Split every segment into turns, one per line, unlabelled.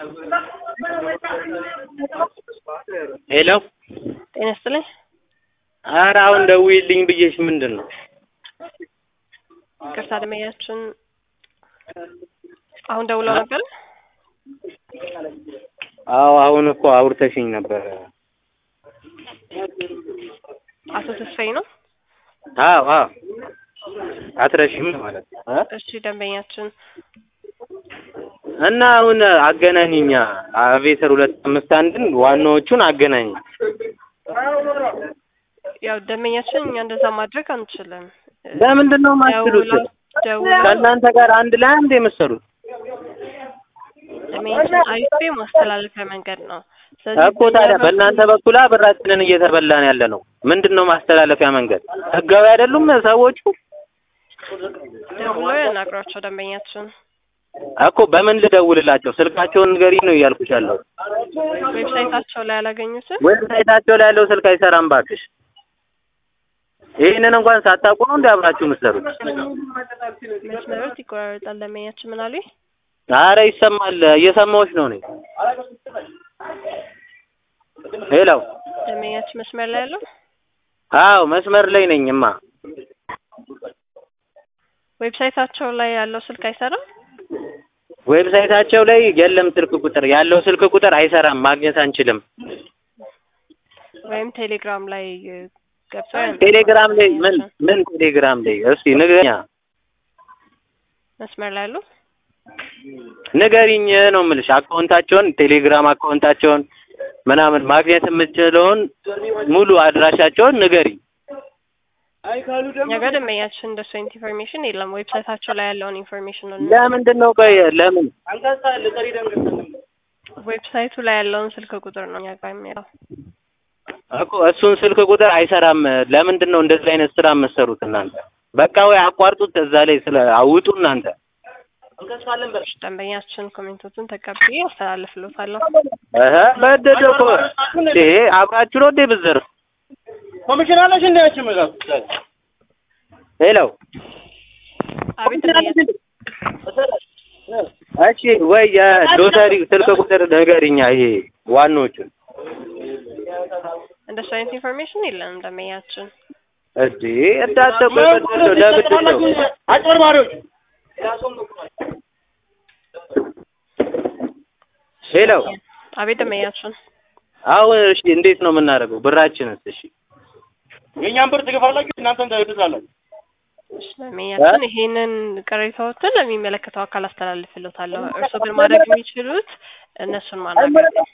ሄሎ
ጤና ይስጥልኝ።
ኧረ አሁን ደውዪልኝ ብዬሽ ምንድን ነው?
ይቅርታ ደንበኛችን አሁን ደውለው ነበር።
አዎ አሁን እኮ አውርተሽኝ ነበረ።
አቶ ተስፋዬ ነው።
አዎ አዎ አትረሺም ማለት ነው እ
እሺ ደንበኛችን
እና አሁን አገናኝኛ አቬተር ሁለት አምስት አንድን ዋናዎቹን አገናኝ።
ያው ደንበኛችን እኛ እንደዛ ማድረግ አንችልም።
ለምንድን ነው የማትችሉት?
ደውለው ደውለው
ከእናንተ ጋር አንድ ላይ አንድ የመሰሉት
ደንበኛችን አይፌ ማስተላለፊያ መንገድ ነው። ስለዚህ
እኮ ታዲያ በእናንተ በኩል ብራችንን እየተበላን ያለ ነው። ምንድን ነው ማስተላለፊያ መንገድ? ህጋዊ አይደሉም ሰዎቹ
ደውለው ያናግሯቸው ደንበኛችን
እኮ በምን ልደውልላቸው? ስልካቸውን ንገሪ ነው እያልኩሽ ያለው።
ዌብሳይታቸው ላይ ያላገኙትን
ዌብሳይታቸው ላይ ያለው ስልክ አይሰራም ባክሽ። ይህንን እንኳን ሳታውቁ ነው እንዲ አብራችሁ የምትሰሩት?
መስመሮች ይቆራረጣል። ደንበኛችን ምን አሉኝ?
አረ ይሰማል፣ እየሰማሁሽ ነው እኔ። ሄሎ
ደንበኛችን መስመር ላይ ያለው
አዎ መስመር ላይ ነኝማ።
ዌብሳይታቸው ላይ ያለው ስልክ አይሰራም።
ዌብሳይታቸው ላይ የለም ስልክ ቁጥር፣ ያለው ስልክ ቁጥር አይሰራም፣ ማግኘት አንችልም።
ወይም ቴሌግራም ላይ ገብተው ያናግሯቸው
ቴሌግራም ላይ ምን
ደንበኛችን።
ምን ቴሌግራም ላይ እስቲ ንገኛ
መስመር ላይ ያሉ
ንገሪኝ ነው የምልሽ። አካውንታቸውን ቴሌግራም አካውንታቸውን ምናምን ማግኘት የምችለውን ሙሉ አድራሻቸውን ንገሪኝ።
እኛ ጋር ደንበኛችን እንደሱ አይነት ኢንፎርሜሽን የለም። ዌብሳይታቸው ላይ ያለውን ኢንፎርሜሽን ነው።
ለምንድን ነው ቆይ ለምን
ዌብሳይቱ ላይ ያለውን ስልክ ቁጥር ነው እኛ ጋር የሚለው።
እኮ እሱን ስልክ ቁጥር አይሰራም። ለምንድን ነው እንደዚህ አይነት ስራ የምትሰሩት እናንተ? በቃ ወይ አቋርጡት፣ እዛ ላይ ስለ አውጡ እናንተ።
ደንበኛችን ኮሜንቶቹን ተቀብዬ አስተላልፍሎታለሁ።
እህ በደደ እኮ ይሄ አብራችሁ ነው እንዴ ብትዘሩ?
ኮሚሽን አለሽ እንዴ አንቺ መጋብ
ሄሎ
አቤት ደንበኛችን
እሺ፣ ወይ የሎተሪ ስልክ ቁጥር ንገሪኛ። ይሄ ዋናዎቹን
እንደሱ አይነት ኢንፎርሜሽን የለንም ደንበኛችን።
እሺ እንዳትቆ ለምንድን ነው
አጭበርባሪዎች
ሄሎ
አቤት ደንበኛችን
አሁን እሺ፣ እንዴት ነው የምናደርገው? ብራችንስ? እሺ
የእኛን ብር ትገፋላችሁ እናንተም ትብዛላችሁ
እሺ፣ ደንበኛችን ይሄንን ቅሬታዎትን ለሚመለከተው አካል አስተላልፍሎታለሁ። እርስዎ ግን ማድረግ የሚችሉት እነሱን ማናገር ነው።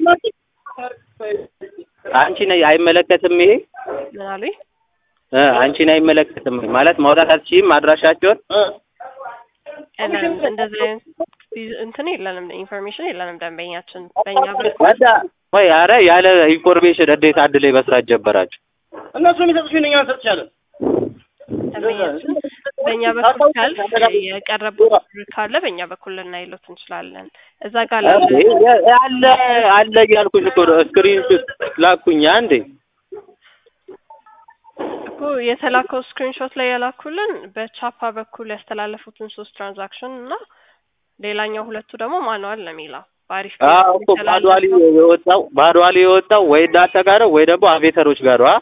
አንቺን አይመለከትም ይሄ
ምን አሉኝ?
እ አንቺን አይመለከትም ማለት ማውጣት አትችይም አድራሻቸውን
የለንም እንደዚህ አይነት እንትን የለንም፣ ኢንፎርሜሽን የለንም ደንበኛችን። በእኛ በኩል
ወዳ ወይ አረ ያለ ኢንፎርሜሽን እንዴት አንድ ላይ መስራት ጀበራችሁ?
እነሱ የሚሰጡሽን እኛ እንሰጥሻለን
ደንበኛችን በእኛ በኩል ካል የቀረበው ብር ካለ በእኛ በኩል ልናይሎት እንችላለን። እዛ ጋር ላለ
እንዴ አለ አለ እያልኩሽ እኮ ነው። ስክሪን ላኩኝ አንዴ
እኮ የተላከው ስክሪንሾት ላይ ያላኩልን በቻፓ በኩል ያስተላለፉትን ሶስት ትራንዛክሽን እና ሌላኛው ሁለቱ ደግሞ ማኑዋል ነው የሚለው በአሪፍ
አዎ እኮ ባዷሊ የወጣው ባዷሊ የወጣው ወይ እናንተ ጋር ነው ወይ ደግሞ አቬተሮች ጋር ነው አ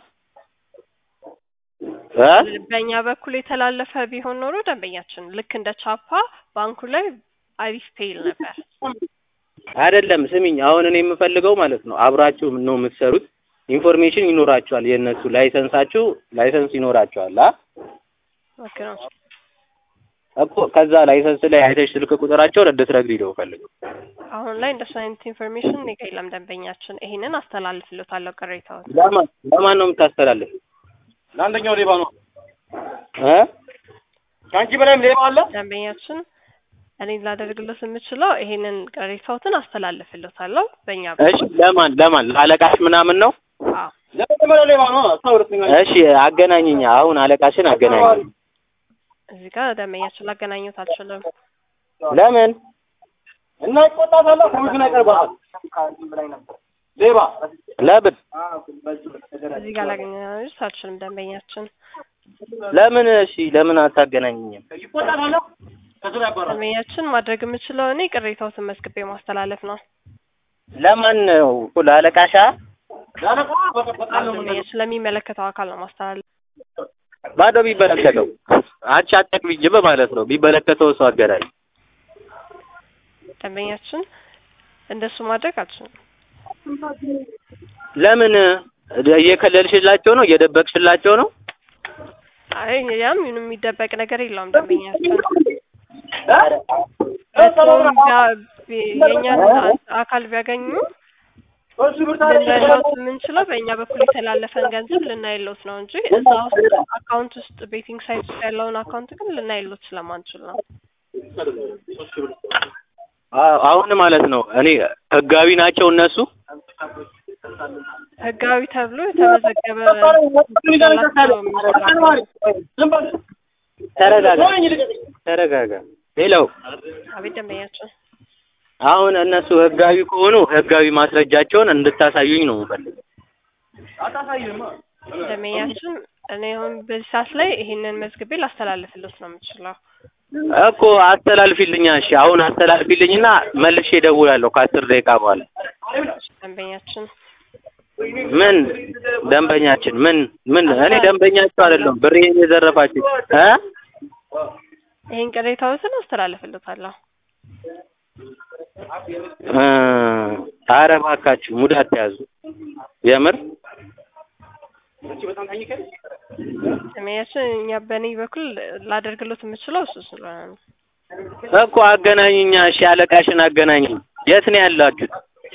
እ
በእኛ በኩል የተላለፈ ቢሆን ኖሮ ደንበኛችን ልክ እንደ ቻፓ ባንኩ ላይ አሪፍ ፔይል ነበር።
አይደለም ስሚኝ፣ አሁን እኔ የምፈልገው ማለት ነው አብራችሁ ነው የምትሰሩት። ኢንፎርሜሽን ይኖራችኋል፣ የእነሱ ላይሰንሳችሁ ላይሰንስ ይኖራችኋል። አ
ልክ ነው።
እኮ ከዛ ላይሰንስ ላይ አይተሽ ስልክ ቁጥራቸውን እንድትነግሪኝ ነው የምፈልገው።
አሁን ላይ እንደሱ አይነት ኢንፎርሜሽን እኔ ጋር የለም ደንበኛችን። ይሄንን አስተላልፍሎታለሁ ቅሬታውን።
ለማን ለማን ነው የምታስተላልፍ
ለአንደኛው ሌባ ነው
እ
ከአንቺ በላይም ሌባ አለ
ደንበኛችን እኔ ላደርግለት የምችለው ይሄንን ቅሬታዎትን አስተላልፍሎታለሁ በእኛ
እሺ
በኩል።
ለማን ለማን ለአለቃሽ ምናምን ነው?
አዎ
ለመጀመሪያ ሌባ ነው እሷ ሁለተኛ
እሺ አገናኝኛ። አሁን አለቃሽን አገናኝ።
እዚህ ጋር ደንበኛችን ላገናኙት አልችልም።
ለምን
እና ይቆጣታለህ ኮሚሽን አይቀርባታል ሌባ
ለምን
እዚህ ጋር ላገናኙት አልችልም ደንበኛችን።
ለምን እሺ ለምን አታገናኝኝም?
ይቆጣታለህ ከስራ ያባራል
ደንበኛችን ማድረግ የምችለው እኔ ቅሬታዎትን መዝግቤ ማስተላለፍ ነው።
ለማን ነው እኮ ለአለቃሻ
ያለቃ በቀጣ ነው
ደንበኛችን ስለሚመለከተው አካል ነው ማስተላለፍ
ባዶ ቢመለከተው አንቺ አጠቅብኝም ማለት ነው ቢመለከተው ሰው አገናኝ
ደንበኛችን እንደሱ ማድረግ አልችልም።
ለምን እየከለልሽላቸው ነው እየደበቅሽላቸው ነው
አይ ያም ምንም የሚደበቅ ነገር የለውም። ደንበኛችን እርስዎም ቢያ- ቢ- የእኛን አካል ቢያገኙ ልናይሎት የምንችለው በእኛ በኩል የተላለፈን ገንዘብ ልናይሎት ነው እንጂ እዛ ውስጥ አካውንት ውስጥ ቤቲንግ ሳይት ውስጥ ያለውን አካውንት ግን ልናይሎት ስለማንችል ነው።
አዎ፣ አሁን ማለት ነው እኔ ህጋዊ ናቸው እነሱ
ህጋዊ ተብሎ የተመዘገበ ያላቸው ነው የሚሰራው።
ተረጋጋ ተረጋጋ ሌላው
አቤት ደንበኛችን
አሁን እነሱ ህጋዊ ከሆኑ ህጋዊ ማስረጃቸውን እንድታሳዩኝ ነው የምፈልገው
ደንበኛችን እኔ አሁን በዚህ ሰዓት ላይ ይሄንን መዝግቤ ላስተላልፍልዎት ነው የምችለው።
እኮ አስተላልፊልኛ እሺ አሁን አስተላልፊልኝና መልሼ እደውላለሁ ከአስር ደቂቃ በኋላ
ደንበኛችን
ምን ደንበኛችን ምን ምን እኔ ደንበኛችሁ አይደለሁም ብሬን የዘረፋችሁ እ
ይሄን ቅሬታዎትን አስተላልፍልዎታለሁ።
እ ኧረ እባካችሁ ሙድ አትያዙ የምር
ደንበኛችን እኛ በእኔ በኩል ላደርግሎት የምችለው እሱ ስለሆነ ነው።
እኮ አገናኝኛ እሺ አለቃሽን አገናኝ የት ነው ያላችሁት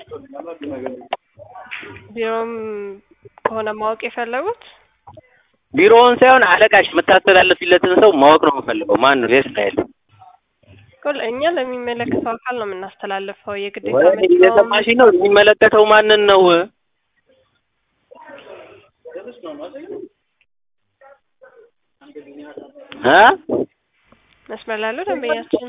ቢሮም ከሆነ ማወቅ የፈለጉት
ቢሮውን ሳይሆን አለቃሽ የምታስተላልፊለትን ሰው ማወቅ ነው የምፈልገው ማን ነው የት ነው ያለው
እኮ እኛ ለሚመለከተው አካል ነው የምናስተላልፈው። የግዴታ
ወይ
መጥተውም
እየሰማሽኝ ነው የሚመለከተው ማንን ነው እ
መስመር ላይ ያለው ደንበኛችን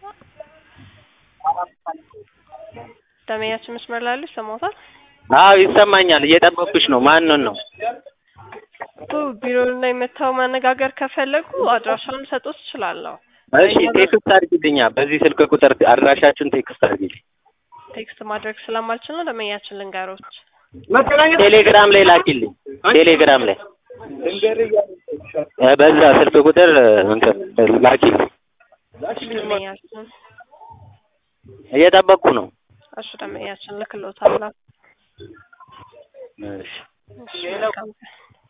ደንበኛችን መስመር ላይ ያለው ይሰማዎታል?
አዎ ይሰማኛል እየጠበኩሽ ነው ማንን ነው
እኮ ቢሮ ላይ መጥተው ማነጋገር ከፈለጉ አድራሻውን ልሰጥዎት እችላለሁ።
እሺ ቴክስት አድርጊልኛ በዚህ ስልክ ቁጥር አድራሻችሁን ቴክስት አድርጊልኝ
ቴክስት ማድረግ ስለማልችል ነው ደንበኛችን ልንገሮት።
ቴሌግራም ላይ ላኪልኝ ቴሌግራም ላይ እ በዛ ስልክ ቁጥር እንትን ላኪልኝ
ደንበኛችን
እየጠበቅኩ ነው
እሺ ደንበኛችን ልክልዎታለሁ።
እሺ
እሺ መልካም ቀን።